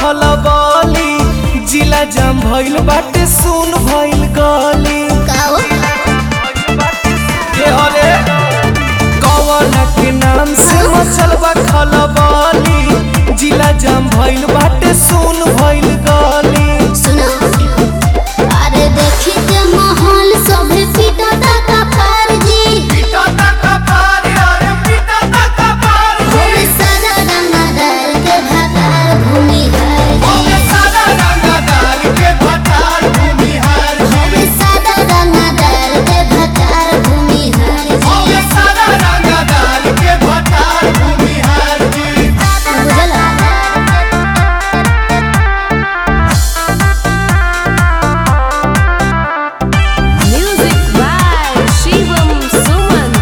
खलबली जिला जाम भइल बाटे सुन भइल गली काओ के हले कवन के नाम से मचल बा खलबली जिला जाम भइल बाटे सुन भइल गली सुनो अरे देखी के माहौल सभे पीटा का पार जी भूमि सादा रंगदार के भतार भूमि है जी भूमि सादा रंगदार के भतार भूमि है जी बुझला Music by Shivam Suman.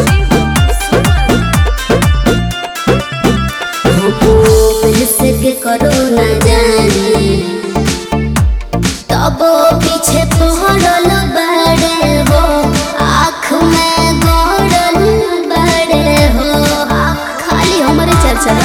के करो न जाने तब पीछे पहरल बड़े हो आँख में गड़ल बड़े हो खाली हमारे चर्चा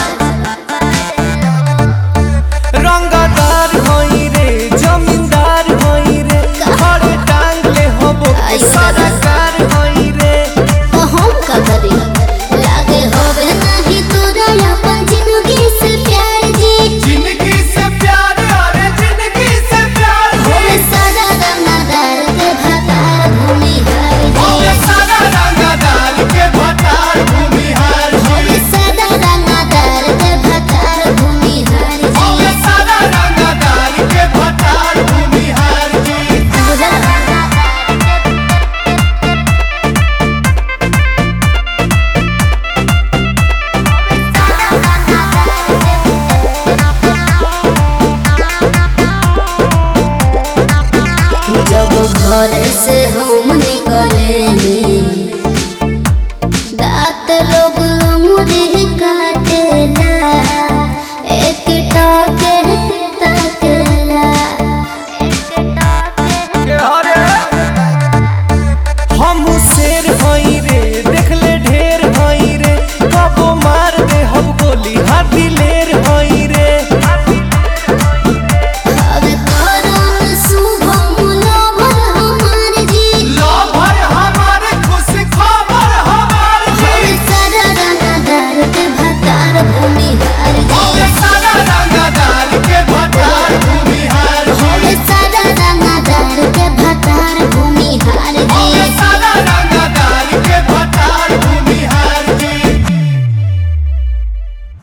रंगदार होई रे जमींदार होई रे घरे टांग ले हबो सरकार होई रे तो हम का करी लागे होवे नहीं तोरा अपन जिंदगी से प्यार जी जिंदगी से प्यार अरे जिंदगी से प्यार भूमि सादा रंगदार के भतार भूमि है जी सारा रंगदार के भटार भूमिहार भूमि सादा रंगदार के भतार भूमि है जी सारा रंगदार के भटार भूमिहार जी बुझला जब घर से